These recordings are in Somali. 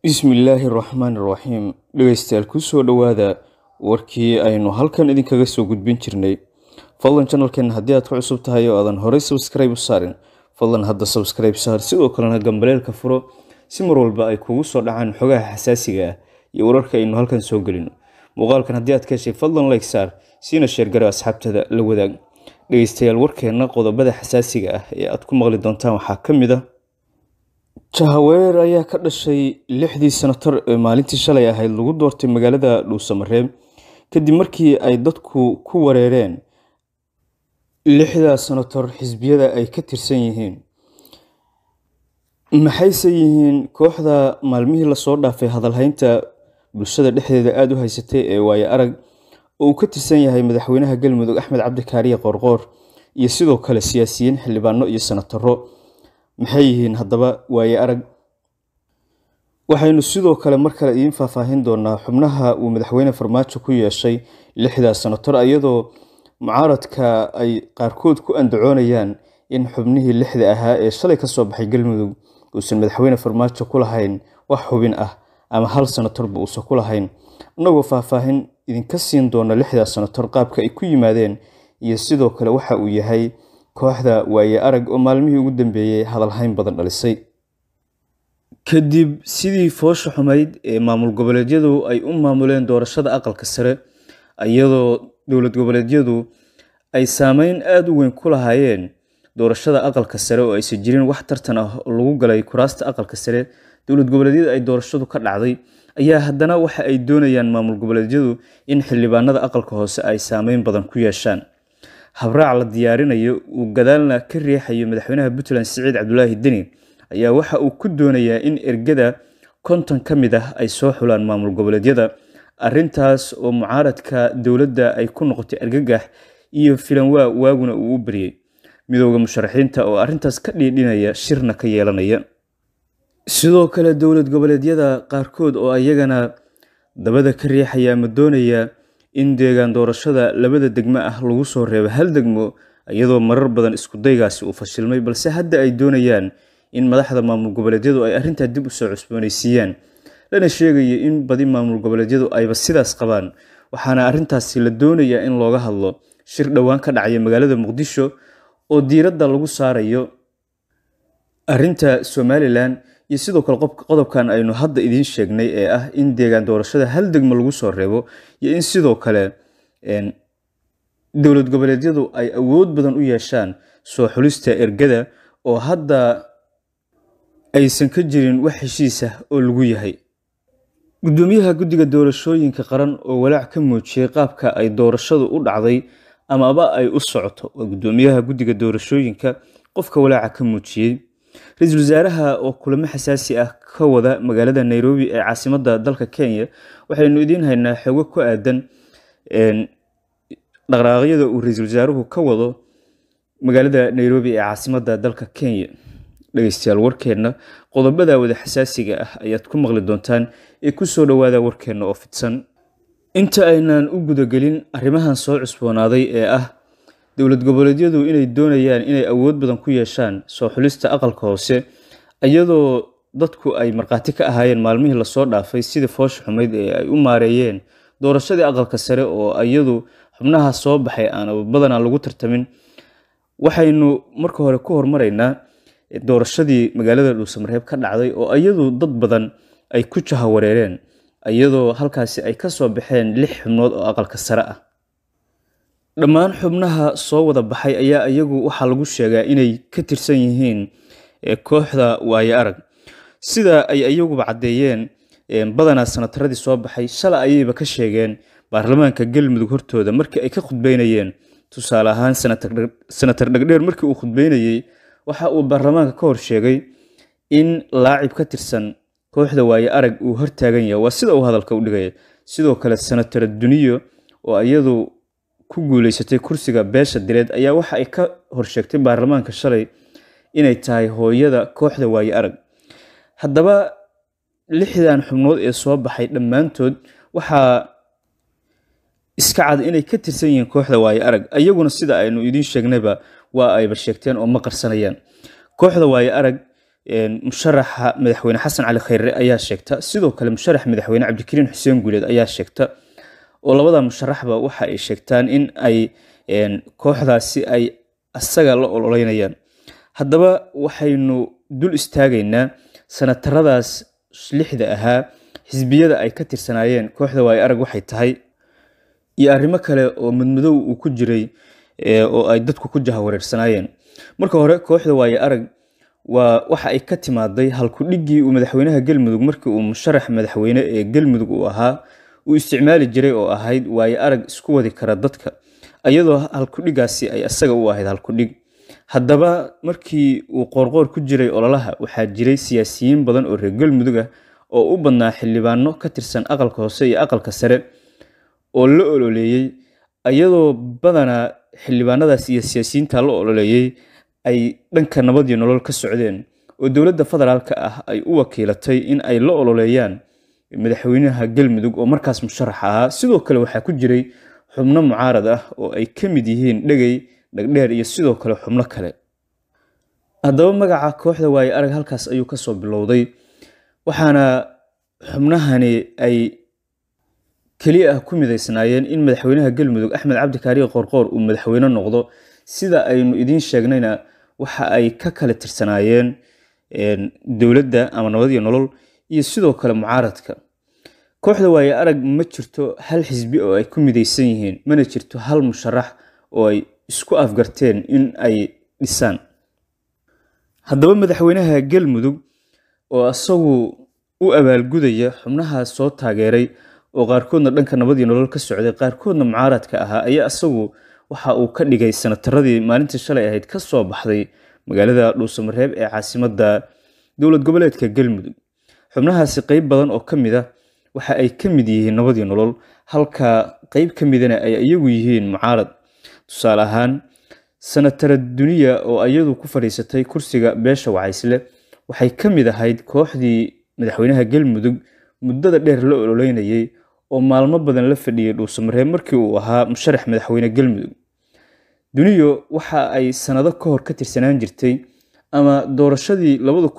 bismillaahi raxmaan raxiim dhegeystayaal kusoo dhowaada warkii aynu halkan idinkaga soo gudbin jirnay fadlan janalkeena haddii aad ku cusub tahay oo aadan horey sabskribe u saarin fadlan hadda sabskribe saar sidoo kalena gambaleelka furo si mar walba ay kugu soo dhacaan xogaha xasaasiga ah iyo wararka aynu halkan soo gelino muuqaalkan haddii aad ka heshay fadlan like saar siina sheergaro asxaabtada la wadaag dhegeystayaal warkeena qodobada xasaasiga ah ee aad ku maqli doontaan waxaa ka mid ah jahaweer ayaa ka dhashay lixdii sanatar ee maalintii shalay ahayd lagu doortay magaalada dhuusamareeb kadib markii ay dadku ku wareereen lixdaa sanator xisbiyada ay ka tirsan yihiin maxayse yihiin kooxda maalmihii lasoo dhaafay hadalhaynta bulshada dhexdeeda aada u haysatay ee waaye arag oo uu ka tirsan yahay madaxweynaha galmudug axmed cabdikaariye qoorqoor iyo sidoo kale siyaasiyiin xildhibaano iyo sanataro maxay yihiin haddaba waaye arag waxaynu sidoo kale mar kale idiin faahfaahin doonaa xubnaha uu madaxweyne farmaajo ku yeeshay lixdaa sanator iyadoo mucaaradka ay qaarkood ku andacoonayaan in xubnihii lixda ahaa ee shalay kasoo baxay galmudug uusan madaxweyne farmaajo ku lahayn wax xubin ah ama hal sanatorba uusan ku lahayn innagoo faahfaahin idinka siin doona lixdaa sanator qaabka ay ku yimaadeen iyo sidoo kale waxa uu yahay kooxda waaye arag oo maalmihii ugu dambeeyey hadalhayn badan dhalisay kadib sidii foosha xumayd ee maamul goboleedyadu ay u maamuleen doorashada aqalka sare iyadoo dowlad goboleedyadu ay saameyn aada u weyn ku lahaayeen doorashada aqalka sare oo aysan jirin wax tartan ah oo lagu galay kuraasta aqalka sare dowlad goboleedyada ay doorashadu ka dhacday ayaa haddana waxa ay doonayaan maamul goboleedyadu in xildhibaanada aqalka hoose ay saameyn badan ku yeeshaan habraac la diyaarinayo uu gadaalna ka riixayo madaxweynaha puntland siciid cabdulaahi deni ayaa waxa uu ku doonayaa in ergada konton ka mid ah ay soo xulaan maamul goboleedyada arintaas oo mucaaradka dowladda ay ku noqotay argagax iyo filanwaa waaguna uu u baryey midooda musharaxiinta oo arintaas ka dhiidhinaya shirna ka yeelanaya sidoo kale dowlad goboleedyada qaarkood oo iyagana dabada ka riixaya ama doonaya in deegaan doorashada labada degmo ah lagu soo reebo hal degmo iyadoo marar badan iskudaygaasi uu fashilmay balse hadda ay doonayaan in madaxda maamul goboleedyadu ay arrintaa dib usoo cusboonaysiiyaan lana sheegayo in badi maamul goboleedyadu ayba sidaas qabaan waxaana arrintaasi la doonayaa in looga hadlo shir dhowaan ka dhacaya magaalada muqdisho oo diiradda lagu saarayo arrinta somalilan iyo sidoo kale qodobkan aynu hadda idiin sheegnay ee ah in deegaan doorashada hal degmo lagu soo reebo iyo in sidoo kale dowlad goboleedyadu ay awood badan u yeeshaan soo xulista ergada oo hadda aysan ka jirin wax heshiis ah oo lagu yahay gudoomiyaha guddiga doorashooyinka qaran oo walaac ka muujiyey qaabka ay doorashadu u dhacday amaba ay u socoto waa gudoomiyaha guddiga doorashooyinka qofka walaaca ka muujiyey ra-iisul wasaaraha oo kulamo xasaasi ah ka wada magaalada nairobi ee caasimadda dalka kenya waxaynu idiin haynaa xogo ku aadan dhaqraaqyada uu ra-iisul wasaaruhu ka wado magaalada nairobi ee caasimadda dalka kenya dhegeystayaal warkeenna qodobada wada xasaasiga ah ayaad ku maqli doontaan ee kusoo dhowaada warkeenna oo fidsan inta aynaan u gudagelin arrimahan soo cusboonaaday ee ah dowlad goboleedyadu inay doonayaan inay awood badan ku yeeshaan soo xulista aqalka hoose iyadoo dadku ay markhaati ka ahaayeen maalmihii lasoo dhaafay sidii foosha xumayd ee ay u maareeyeen doorashadii aqalka sare oo iyadu xubnaha soo baxay aan badanaa lagu tartamin waxaynu marka hore ku hormaraynaa doorashadii magaalada dhuusamareeb ka dhacday oo iyadu dad badan ay ku jahawareereen iyadoo halkaasi ay kasoo baxeen lix xubnood oo aqalka sare ah dhammaan xubnaha soo wada baxay ayaa iyagu waxaa lagu sheegaa inay ka tirsan yihiin kooxda waaye arag sida ay iyaguba caddeeyeen badanaa sanataradii soo baxay shala ayayba ka sheegeen baarlamaanka galmudug hortooda markii ay ka khudbeynayeen tusaale ahaan senatar dhegdheer markii uu khudbeynayey waxa uu baarlamaanka ka hor sheegay in laacib ka tirsan kooxda waaye arag uu hortaagan yahay waa sida uu hadalka u dhigaya sidoo kale senatar duniyo oo iyadu ku guuleysatay kursiga beesha direed ayaa waxa ay ka horsheegtay baarlamaanka shalay inay tahay hooyada kooxda waaye arag haddaba lixdan xubnood ee soo baxay dhammaantood waxaa iska cad inay ka tirsan yihiin kooxda waaye arag iyaguna sida aynu idiin sheegnayba waa ayba sheegteen oo ma qarsanayaan kooxda waaye arag musharaxa madaxweyne xasan cali khayre ayaa sheegta sidoo kale musharax madaxweyne cabdikariin xuseen guuleed ayaa sheegta oo labada musharaxba waxa ay sheegtaan in ay kooxdaasi ay asaga la ololeynayaan haddaba waxaynu dul istaagaynaa sanataradaas lixda ahaa xisbiyada ay ka tirsanaayeen kooxda waayo arag waxay tahay iyo arrimo kale oo madmadow uu ku jiray oo ay dadku ku jahawareersanaayeen marka hore kooxda waayo arag waa waxa ay ka timaaday halkudhiggii uu madaxweynaha galmudug markii uu musharax madaxweyne ee galmudug uu ahaa uu isticmaali jiray oo ahayd waayo arag isku wadi kara dadka iyadoo halkudhigaasi ay asaga u ahayd halkudhig haddaba markii uu qoorqoor ku jiray ololaha waxaa jiray siyaasiyiin badan oo reer galmudug ah oo u badnaa xildhibaano ka tirsan aqalka hoose iyo aqalka sare oo la ololeeyey iyadoo badanaa xildhibaanadaas iyo siyaasiyiinta la ololeeyey ay dhanka nabad iyo nolol ka socdeen oo dowladda federaalka ah ay u wakiilatay in ay la ololeeyaan madaxweynaha galmudug oo markaas musharax ahaa sidoo kale waxaa ku jiray xubno mucaarad ah oo ay ka mid yihiin dhegey dhagdheer iyo sidoo kale xubno kale haddaba magaca kooxda waaye arag halkaas ayuu kasoo bilowday waxaana xubnahani ay keliya ah ku midaysnaayeen in madaxweynaha galmudug axmed cabdikaariye qorqoor uu madaxweyne noqdo sida aynu idiin sheegnayna waxa ay ka kala tirsanaayeen dowladda ama nabad iyo nolol iyo sidoo kale mucaaradka kooxda waaye arag ma jirto hal xisbi oo ay ku midaysan yihiin mana jirto hal musharax oo ay isku afgarteen in ay dhisaan haddaba madaxweynaha galmudug oo isagu u abaalgudaya xubnaha soo taageeray oo qaarkoodna dhanka nabad iyo nolol ka socday qaarkoodna mucaaradka ahaa ayaa isagu waxa uu ka dhigay sanataradii maalintii shalay ahayd ka soo baxday magaalada dhuusamareeb ee caasimadda dowlad goboleedka galmudug xubnahaasi qeyb badan oo ka mid a waxa ay ka mid yihiin nabad iyo nolol halka qeyb ka midana ay iyagu yihiin mucaarad tusaale ahaan sanatara duniya oo iyadu ku fadhiisatay kursiga beesha wacaysle waxay ka mid ahayd kooxdii madaxweynaha galmudug muddada dheer la ololeynayay oo maalmo badan la fadhiyey dhuusamareeb markii uu ahaa musharax madaxweyne galmudug duniyo waxa ay sanado ka hor ka tirsanaan jirtay ama doorashadii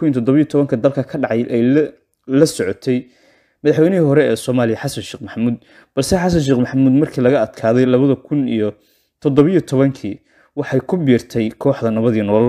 ka dalka ka dhacay ay la socotay madaxweynihii hore ee soomaaliya xasan sheekh maxamuud balse xasan sheekh maxamuud markii laga adkaaday labada kun iyo toddobiyo tobankii waxay ku biirtay kooxda nabadii nolol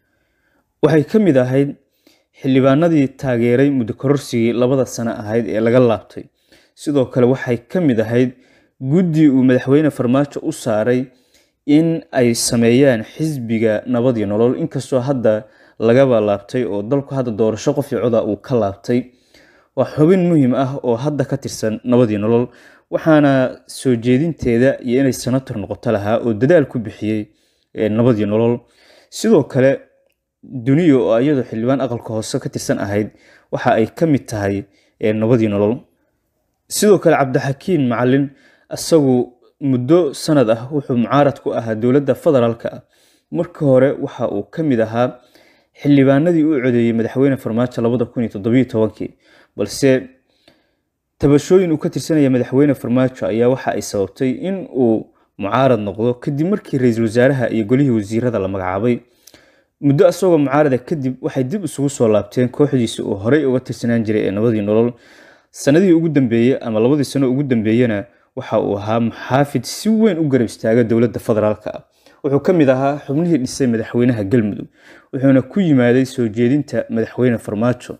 waxay ka mid ahayd xildhibaanadii taageeray muddo kororsigii labada sano ahayd ee laga laabtay sidoo kale waxay ka mid ahayd guddi uu madaxweyne farmaajo u saaray in ay sameeyaan xisbiga nabad iyo nolol inkastoo hadda lagaba laabtay oo dalku hadda doorasho qof iyo coda uu ka laabtay waa xubin muhiim ah oo hadda ka tirsan nabad iyo nolol waxaana soo jeedinteeda iyo inay senator noqoto lahaa oo dadaal ku bixiyey nabad iyo nolol sidoo kale duniyo oo iyadoo xildhibaan aqalka hoose ka tirsan ahayd waxa ay ka mid tahay nabad iyo nolol sidoo kale cabdixakiin macalin isagu muddo sanad ah wuxuu mucaarad ku ahaa dowladda federaalka ah markii hore waxa uu ka mid ahaa xildhibaanadii u codeeyey madaxweyne farmaajo labada kun iyo toddobiyo tobankii balse tabashooyin uu ka tirsanaya madaxweyne farmaajo ayaa waxa ay sababtay in uu mucaarad noqdo kadib markii ra-iisul wasaaraha iyo golihii wasiirada la magacaabay muddo isagoo mucaarada kadib waxay dib isugu soo laabteen kooxdiisi uu horey uga tirsanaan jiray ee nabadii nolol sanadihii ugu dambeeyey ama labadii sano ugu dambeeyena waxa uu ahaa muxaafid si weyn u garab istaaga dowladda federaalka ah wuxuu ka mid ahaa xubnihii dhisay madaxweynaha galmudug wuxuuna ku yimaaday soo jeedinta madaxweyne farmaajo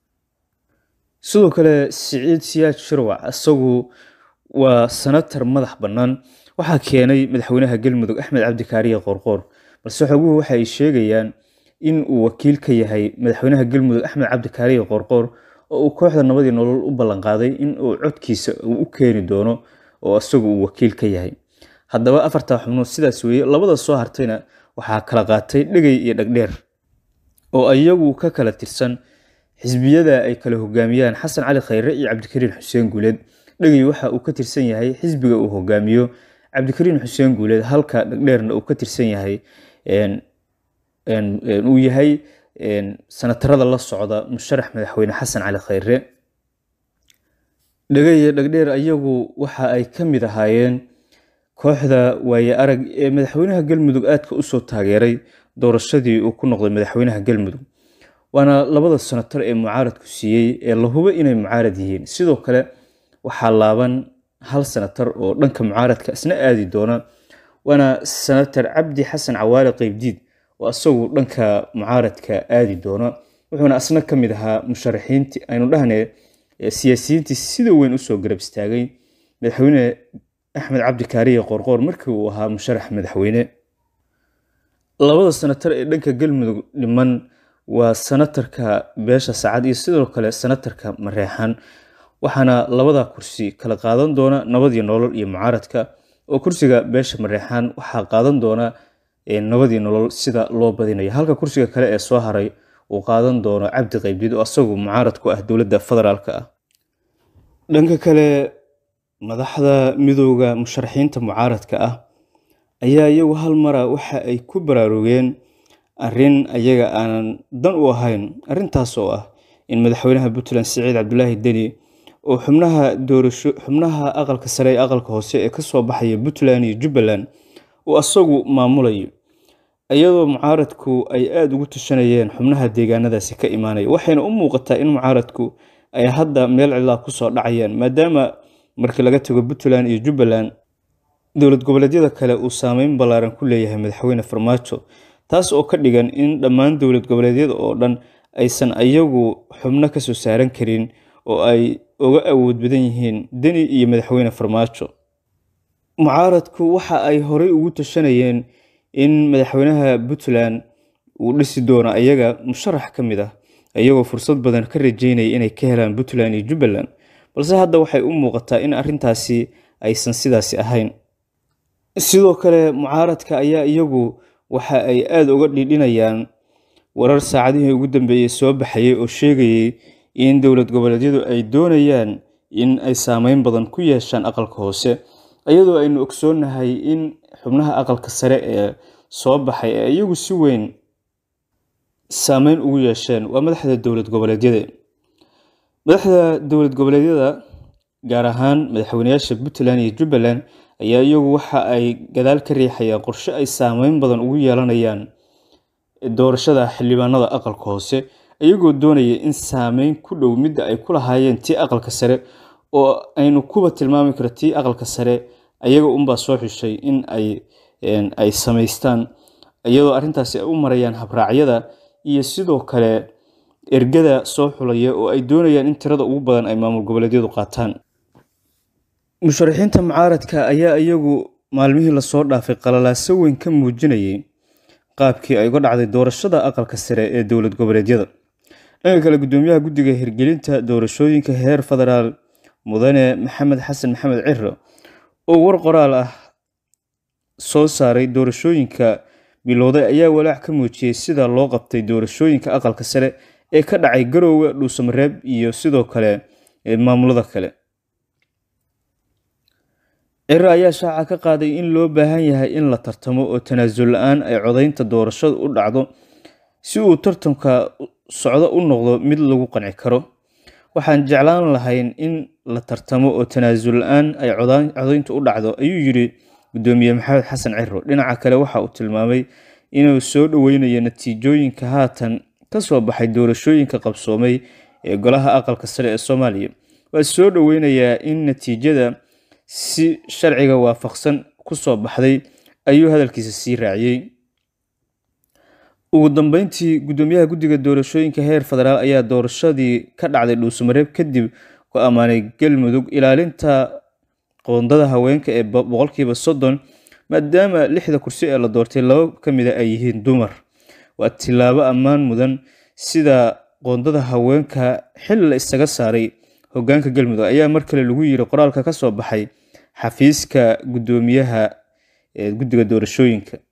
sidoo kale siciid siyaad shirwac isagu waa sanatar madax bannaan waxaa keenay madaxweynaha galmudug axmed cabdikaariye qorqoor balse xoguhu waxa ay sheegayaan in uu wakiil ka yahay madaxweynaha galmudug axmed cabdikaariye qorqoor oo uu kooxda nabadii nolol u ballanqaaday in uu codkiisa uu u keeni doono oo isagu uu wakiil ka yahay haddaba afartaa xubnood sidaas weeye labada soo hartayna waxaa kala qaatay dhegey iyo dhagdheer oo iyagu ka kala tirsan xisbiyada ay kala hogaamiyaan xasan cali khayre iyo cabdikariin xuseen guuleed dhegey waxa uu ka tirsan yahay xisbiga uu hogaamiyo cabdikariin xuseen guuleed halka dhagdheerna uu ka tirsan yahay uu yahay sanatarada la socda musharax madaxweyne xasan cali khayre dhegeye dhagdheer ayagu waxa ay ka mid ahaayeen kooxda waaye arag ee madaxweynaha galmudug aadka usoo taageeray doorashadii uu ku noqday madaxweynaha galmudug waana labada sanatar ee mucaaradku siiyey ee la hubo inay mucaarad yihiin sidoo kale waxaa laaban hal sanatar oo dhanka mucaaradka isna aadi doona waana sanatar cabdi xasan cawaale qeybdiid oo isagu dhanka mucaaradka aadi doona wuxuuna asna ka mid ahaa musharaxiintii aynu dhahne siyaasiyiintii sida weyn usoo garab istaagay madaxweyne axmed cabdi kaariye qorqoor markii uu ahaa musharax madaxweyne labada sanatar ee dhanka galmudug dhiman waa sanatarka beesha saacad iyo sidoo kale sanatarka mareexan waxaana labada kursi kala qaadan doona nabad iyo nolol iyo mucaaradka oo kursiga beesha mareexan waxaa qaadan doona nabad iyo nolol sida loo badinayo halka kursiga kale ee soo haray uu qaadan doono cabdi qaybdiid oo asagu mucaarad ku ah dowladda federaalk ah dhanka kale madaxda midooda musharaxiinta mucaaradka ah ayaa iyagu hal mara waxa ay ku baraarugeen arrin ayaga aanan dan u ahayn arrintaas oo ah in madaxweynaha puntland siciid cabdulaahi deni oo xubnaha doorasho xubnaha aqalka sare ee aqalka hoose ee kasoo baxaya puntland iyo jubbaland uu asagu maamulayo iyadoo mucaaradku ay aada ugu tashanayeen xubnaha deegaanadaasi ka imaanaya waxayna u muuqataa in mucaaradku ay hadda meel cidlaa kusoo dhacayaan maadaama markii laga tago puntland iyo jubbaland dowlad goboleedyada kale uu saameyn ballaaran ku leeyahay madaxweyne farmaajo taas oo ka dhigan in dhammaan dowlad goboleedyada oo dhan aysan ayagu xubno kasoo saaran karin oo ay uga awood badan yihiin deni iyo madaxweyne farmaajo mucaaradku waxa ay horey ugu tashanayeen in madaxweynaha puntland uu dhisi doono ayaga musharax ka mid ah iyagoo fursad badan ka rajeynaya inay ka helaan puntland iyo jubbaland balse hadda waxay u muuqataa in arrintaasi aysan sidaasi ahayn sidoo kale mucaaradka ayaa iyagu waxa ay aada uga dhidhinayaan warar saacadihii ugu dambeeyey soo baxayay oo sheegayay in dowlad goboleedyadu ay doonayaan in ay saameyn badan ku yeeshaan aqalka hoose iyadoo aynu ogsoonnahay in xubnaha aqalka sare ee soo baxay ee iyagu si weyn saameyn ugu yeesheen waa madaxda dowlad goboleedyada madaxda dowlad goboleedyada gaar ahaan madaxweyneyaasha puntland iyo jubbaland ayaa iyagu waxa ay gadaal ka riixayaan qorshe ay saameyn badan ugu yeelanayaan doorashada xildhibaanada aqalka hoose iyagoo doonaya in saameyn ku dhow midda ay ku lahaayeen tii aqalka sare oo aynu kuba tilmaami karo tii aqalka sare ayaga unbaa soo xushay in ay samaystaan iyadoo arrintaasi ay u marayaan habraacyada iyo sidoo kale ergada soo xulaya oo ay doonayaan in tirada ugu badan ay maamul goboleedyadu qaataan musharaxiinta mucaaradka ayaa iyagu maalmihii lasoo dhaafay qalalaaso weyn ka muujinayay qaabkii ay uga dhacday doorashada aqalka sare ee dowlad goboleedyada dhanka kale gudoomiyaha guddiga hirgelinta doorashooyinka heer federaal mudane maxamed xasan maxamed ciro oo war qoraal ah soo saaray doorashooyinka bilowday ayaa walaac ka muujiyey sida loo qabtay doorashooyinka aqalka sare ee ka dhacay garoowe dhuusamareeb iyo sidoo kale maamulada kale ciro ayaa shaaca ka qaaday in loo baahan yahay in la tartamo oo tanaasul la-aan ay codaynta doorashada u dhacdo si uu tartanka socdo u noqdo mid lagu qanci karo waxaan jeclaan lahayn in la tartamo oo tanaasul la-aan ay codaynta u dhacdo ayuu yidhi gudoomiye maxamed xasan ciro dhinaca kale waxa uu tilmaamay inuu soo dhoweynayo natiijooyinka haatan kasoo baxay doorashooyinka qabsoomay ee golaha aqalka sare ee soomaaliya waa soo dhoweynayaa in natiijada si sharciga waafaqsan kusoo baxday ayuu hadalkiisa sii raaciyey ugu dambeyntii gudoomiyaha guddiga doorashooyinka heer federaal ayaa doorashadii ka dhacday dhuusamareeb kadib ku ammaanay galmudug ilaalinta qoondada haweenka ee boqolkiiba soddon maadaama lixda kursi ee la doortay laba ka mida ay yihiin dumar waa tilaabo ammaan mudan sida qoondada haweenka xil la isaga saaray hogaanka galmudug ayaa mar kale lagu yiri qoraalka ka soo baxay xafiiska gudoomiyaha guddiga doorashooyinka